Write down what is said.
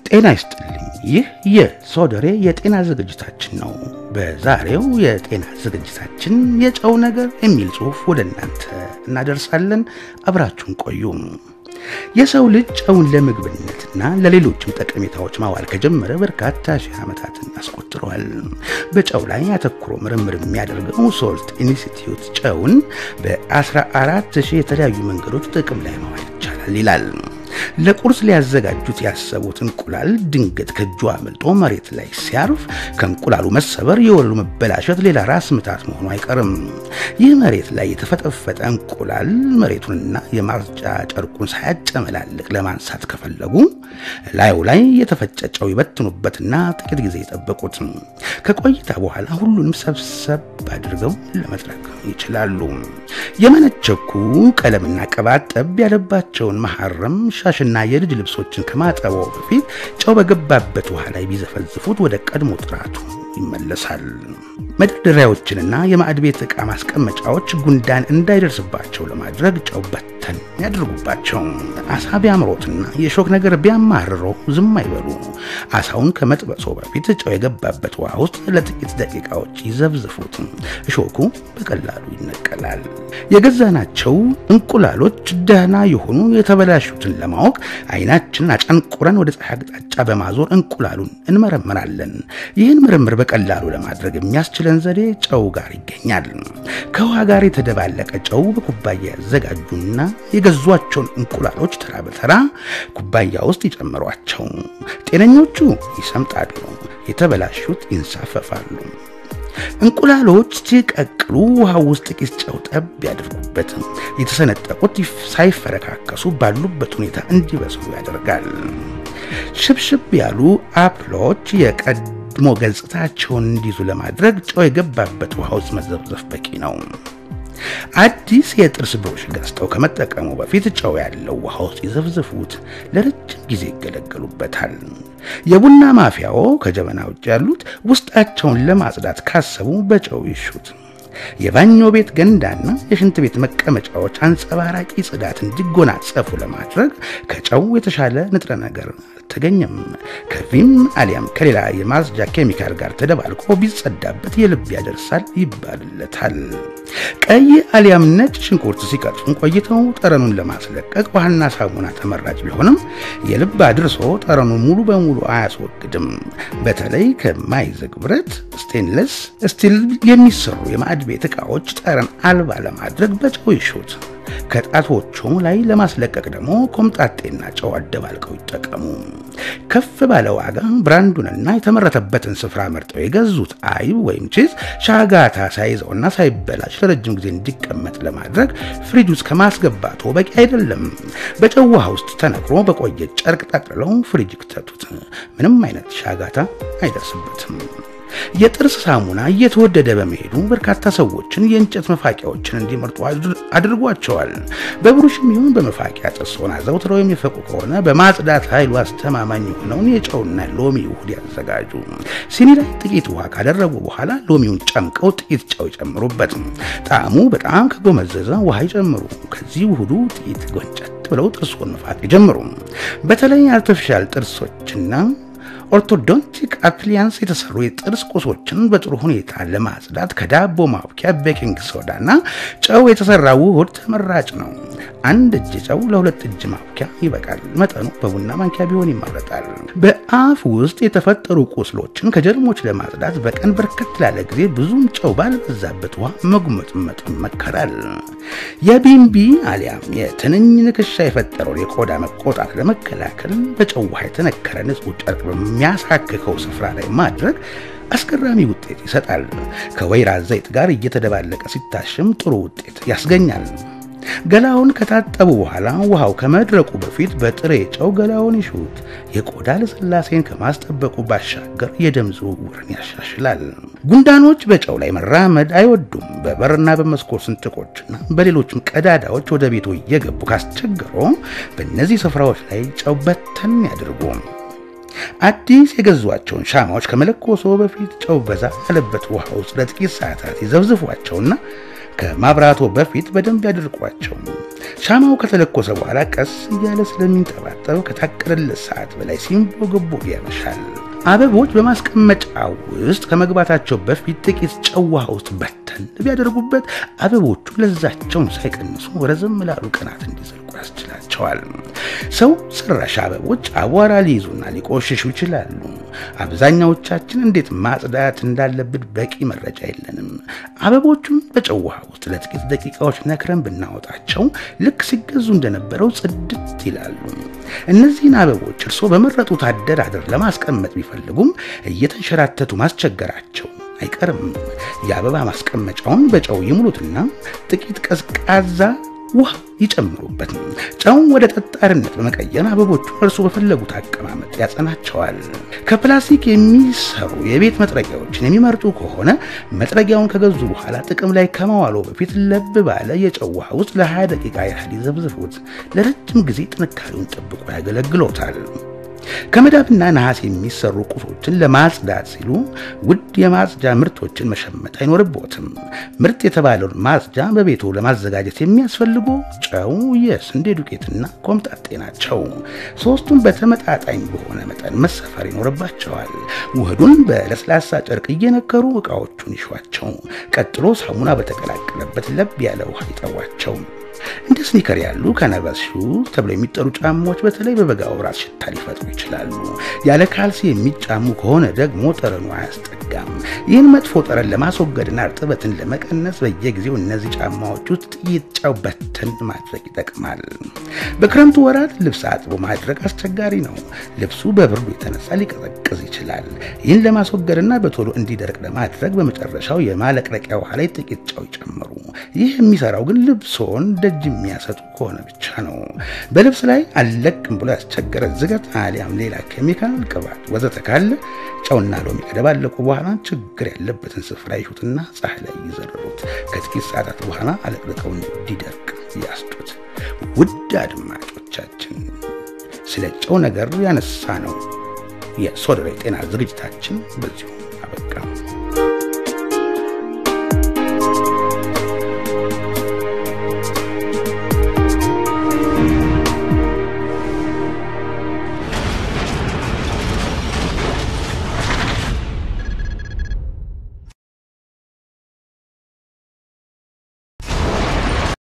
ጤና ይስጥልኝ። ይህ የሶደሬ የጤና ዝግጅታችን ነው። በዛሬው የጤና ዝግጅታችን የጨው ነገር የሚል ጽሑፍ ወደ እናንተ እናደርሳለን። አብራችሁን ቆዩ። የሰው ልጅ ጨውን ለምግብነትና ለሌሎችም ጠቀሜታዎች ማዋል ከጀመረ በርካታ ሺህ ዓመታትን አስቆጥሯል። በጨው ላይ አተኩሮ ምርምር የሚያደርገው ሶልት ኢንስቲትዩት ጨውን በ14 ሺህ የተለያዩ መንገዶች ጥቅም ላይ ማዋል ይቻላል ይላል። ለቁርስ ሊያዘጋጁት ያሰቡት እንቁላል ድንገት ከእጁ አመልጦ መሬት ላይ ሲያርፍ ከእንቁላሉ መሰበር የወለሉ መበላሸት ሌላ ራስ ምታት መሆኑ አይቀርም። ይህ መሬት ላይ የተፈጠፈጠ እንቁላል መሬቱንና የማርጫ ጨርቁን ሳያጨመላልቅ ለማንሳት ከፈለጉ ላዩ ላይ የተፈጨ ጨው ይበትኑበትና ጥቂት ጊዜ የጠበቁት። ከቆይታ በኋላ ሁሉንም ሰብሰብ አድርገው ለመጥረግ ይችላሉ። የመነቸኩ ቀለምና ቅባት ጠብ ያለባቸውን መሐረም ሻሽና የልጅ ልብሶችን ከማጠበው በፊት ጨው በገባበት ውሃ ላይ ቢዘፈዝፉት ወደ ቀድሞ ጥራቱ ይመለሳል። መደርደሪያዎችንና የማዕድ ቤት ዕቃ ማስቀመጫዎች ጉንዳን እንዳይደርስባቸው ለማድረግ ጨው በተን ያድርጉባቸው። አሳ ቢያምሮትና የሾክ ነገር ቢያማርረው ዝም አይበሉ። አሳውን ከመጥበሶ በፊት ጨው የገባበት ውሃ ውስጥ ለጥቂት ደቂቃዎች ይዘብዝፉት። እሾኩ በቀላሉ ይነቀላል። የገዛናቸው እንቁላሎች ደህና የሆኑ የተበላሹትን ለማወቅ አይናችንን አጨንቁረን ወደ ፀሐይ አቅጣጫ በማዞር እንቁላሉን እንመረምራለን። ይህን ምርምር በቀላሉ ለማድረግ የሚያስችለን ዘዴ ጨው ጋር ይገኛል። ከውሃ ጋር የተደባለቀ ጨው በኩባያ ያዘጋጁና የገዟቸውን እንቁላሎች ተራ በተራ ኩባያ ውስጥ ይጨምሯቸው። ጤነኞቹ ይሰምጣሉ፣ የተበላሹት ይንሳፈፋሉ። እንቁላሎች ሲቀቅሉ ውሃ ውስጥ ጥቂት ጨው ጠብ ያድርጉበት። የተሰነጠቁት ሳይፈረካከሱ ባሉበት ሁኔታ እንዲበስሉ ያደርጋል። ሽብሽብ ያሉ አፕሎች የቀድሞ ገጽታቸውን እንዲይዙ ለማድረግ ጨው የገባበት ውሃ ውስጥ መዘብዘፍ በቂ ነው። አዲስ የጥርስ ብሩሽ ገዝተው ከመጠቀሙ በፊት ጨው ያለው ውሃ ውስጥ ይዘፍዝፉት። ለረጅም ጊዜ ይገለገሉበታል። የቡና ማፊያዎ ከጀበና ውጭ ያሉት ውስጣቸውን ለማጽዳት ካሰቡ በጨው ይሹት። የባኞ ቤት ገንዳና የሽንት ቤት መቀመጫዎች አንጸባራቂ ጽዳት እንዲጎናጸፉ ለማድረግ ከጨው የተሻለ ንጥረ ነገር አልተገኘም። ከቪም አሊያም ከሌላ የማጽጃ ኬሚካል ጋር ተደባልቆ ቢጸዳበት የልብ ያደርሳል ይባልለታል። ቀይ አሊያም ነጭ ሽንኩርት ሲቀርጹን ቆይተው ጠረኑን ለማስለቀቅ ውሃና ሳሙና ተመራጭ ቢሆንም የልብ አድርሶ ጠረኑን ሙሉ በሙሉ አያስወግድም። በተለይ ከማይዝግ ብረት፣ ስቴንለስ ስቲል የሚሰሩ የማዕድ ቤት ዕቃዎች ጠረን አልባ ለማድረግ በጨው ይሹት። ከጣቶቹ ላይ ለማስለቀቅ ደግሞ ኮምጣጤና ጨው አደባልቀው ይጠቀሙ። ከፍ ባለ ዋጋ ብራንዱንና የተመረተበትን ስፍራ መርጠው የገዙት አይብ ወይም ቺዝ ሻጋታ ሳይዘውና ሳይበላሽ ለረጅም ጊዜ እንዲቀመጥ ለማድረግ ፍሪጅ ውስጥ ከማስገባቱ በቂ አይደለም። በጨው ውሃ ውስጥ ተነክሮ በቆየ ጨርቅ ጠቅልለው ፍሪጅ ክተቱት። ምንም አይነት ሻጋታ አይደርስበትም። የጥርስ ሳሙና እየተወደደ በመሄዱ በርካታ ሰዎችን የእንጨት መፋቂያዎችን እንዲመርጡ አድርጓቸዋል። በብሩሽም ይሁን በመፋቂያ ጥርስዎን አዘውትረው የሚፈቁ ከሆነ በማጽዳት ኃይሉ አስተማማኝ የሆነውን የጨውና ሎሚ ውህድ ያዘጋጁ። ሲኒ ላይ ጥቂት ውሃ ካደረጉ በኋላ ሎሚውን ጨምቀው ጥቂት ጨው ይጨምሩበት። ጣዕሙ በጣም ከጎመዘዘ ውሃ ይጨምሩ። ከዚህ ውህዱ ጥቂት ጎንጨት ብለው ጥርስዎን መፋቅ ይጀምሩ። በተለይ አርቲፊሻል ጥርሶችና ኦርቶዶንቲክ አፕሊያንስ የተሰሩ የጥርስ ቁሶችን በጥሩ ሁኔታ ለማጽዳት ከዳቦ ማብኪያ ቤኪንግ ሶዳና ጨው የተሰራ ውህድ ተመራጭ ነው። አንድ እጅ ጨው ለሁለት እጅ ማብኪያ ይበቃል። መጠኑ በቡና ማንኪያ ቢሆን ይመረጣል። በአፍ ውስጥ የተፈጠሩ ቁስሎችን ከጀርሞች ለማጽዳት በቀን በርከት ላለ ጊዜ ብዙም ጨው ባልበዛበት ውሃ መጉመጥመጥ ይመከራል። የቢምቢ አሊያም የትንኝ ንክሻ የፈጠረውን የቆዳ መቆጣት ለመከላከል በጨው ውሃ የተነከረ ንጹህ ጨርቅ በሚያሳክከው ስፍራ ላይ ማድረግ አስገራሚ ውጤት ይሰጣል። ከወይራ ዘይት ጋር እየተደባለቀ ሲታሽም ጥሩ ውጤት ያስገኛል። ገላውን ከታጠቡ በኋላ ውሃው ከመድረቁ በፊት በጥሬ ጨው ገላውን ይሹት። የቆዳ ልስላሴን ከማስጠበቁ ባሻገር የደም ዝውውርን ያሻሽላል። ጉንዳኖች በጨው ላይ መራመድ አይወዱም። በበርና በመስኮት ስንጥቆችና በሌሎችም ቀዳዳዎች ወደ ቤቱ እየገቡ ካስቸገሮ በእነዚህ ስፍራዎች ላይ ጨው በተን ያድርጉ። አዲስ የገዟቸውን ሻማዎች ከመለኮሶ በፊት ጨው በዛ ያለበት ውሃ ውስጥ ለጥቂት ሰዓታት ይዘብዝፏቸውና ከማብራቶ በፊት በደንብ ያድርቋቸው። ሻማው ከተለኮሰ በኋላ ቀስ እያለ ስለሚንጠባጠብ ከታቀደለት ሰዓት በላይ ሲንቦገቦግ ያመሻል። አበቦች በማስቀመጫ ውስጥ ከመግባታቸው በፊት ጥቂት ጨው ውሃ ውስጥ በተን ቢያደርጉበት አበቦቹ ለዛቸውን ሳይቀንሱ ረዘም ላሉ ቀናት እንዲዘልቁ ያስችላቸዋል። ሰው ሰራሽ አበቦች አቧራ ሊይዙና ሊቆሽሹ ይችላሉ። አብዛኛዎቻችን እንዴት ማጽዳት እንዳለብን በቂ መረጃ የለንም። አበቦቹም በጨው ውሃ ውስጥ ለጥቂት ደቂቃዎች ነክረን ብናወጣቸው ልክ ሲገዙ እንደነበረው ጽድት ይላሉ። እነዚህን አበቦች እርስዎ በመረጡት አደራደር ለማስቀመጥ ቢፈልጉም እየተንሸራተቱ ማስቸገራቸው አይቀርም። የአበባ ማስቀመጫውን በጨው ይሙሉትና ጥቂት ቀዝቃዛ ውሃ ይጨምሩበት። ጨውን ወደ ጠጣርነት በመቀየር አበቦቹ እርስዎ በፈለጉት አቀማመጥ ያጸናቸዋል። ከፕላስቲክ የሚሰሩ የቤት መጥረጊያዎችን የሚመርጡ ከሆነ መጥረጊያውን ከገዙ በኋላ ጥቅም ላይ ከመዋሉ በፊት ለብ ባለ የጨው ውሃ ውስጥ ለ20 ደቂቃ ያህል ይዘብዝፉት። ለረጅም ጊዜ ጥንካሬውን ጠብቆ ያገለግሎታል። ከመዳብና ነሐስ የሚሰሩ ቁሶችን ለማጽዳት ሲሉ ውድ የማጽጃ ምርቶችን መሸመት አይኖርቦትም። ምርጥ የተባለውን ማጽጃ በቤቱ ለማዘጋጀት የሚያስፈልጉ ጨው፣ የስንዴ ዱቄትና ኮምጣጤ ናቸው። ሶስቱም በተመጣጣኝ በሆነ መጠን መሰፈር ይኖርባቸዋል። ውህዱን በለስላሳ ጨርቅ እየነከሩ ዕቃዎቹን ይሿቸው። ቀጥሎ ሳሙና በተቀላቀለበት ለብ ያለ ውሃ ይጠቧቸው። እንደ ስኒከር ያሉ ከነበስ ሹ ተብለው የሚጠሩ ጫማዎች በተለይ በበጋ ወራት ሽታ ሊፈጥሩ ይችላሉ። ያለ ካልሲ የሚጫሙ ከሆነ ደግሞ ጠረኑ አያስጠጋም። ይህን መጥፎ ጠረን ለማስወገድና እርጥበትን ለመቀነስ በየጊዜው እነዚህ ጫማዎች ውስጥ ጥቂት ጨው በተን ማድረግ ይጠቅማል። በክረምቱ ወራት ልብስ አጥቦ ማድረግ አስቸጋሪ ነው። ልብሱ በብርዱ የተነሳ ሊቀዘቅዝ ይችላል። ይህን ለማስወገድና በቶሎ እንዲደርቅ ለማድረግ በመጨረሻው የማለቅለቂያ ውሃ ላይ ጥቂት ጨው ይጨምሩ። ይህ የሚሰራው ግን ልብሶን ደጅ የሚያሰጡ ከሆነ ብቻ ነው። በልብስ ላይ አለቅም ብሎ ያስቸገረ ዝገት አሊያም ሌላ ኬሚካል፣ ቅባት ወዘተ ካለ ጨውና ሎሚ ከደባለቁ በኋላ ችግር ያለበትን ስፍራ ይሹትና ፀሐይ ላይ ይዘርሩት። ከጥቂት ሰዓታት በኋላ አለቅልቀው እንዲደርቅ ያስጡት። ውድ አድማጮቻችን ስለ ጨው ነገር ያነሳ ነው የሶደሬ ጤና ዝግጅታችን በዚሁ አበቃ።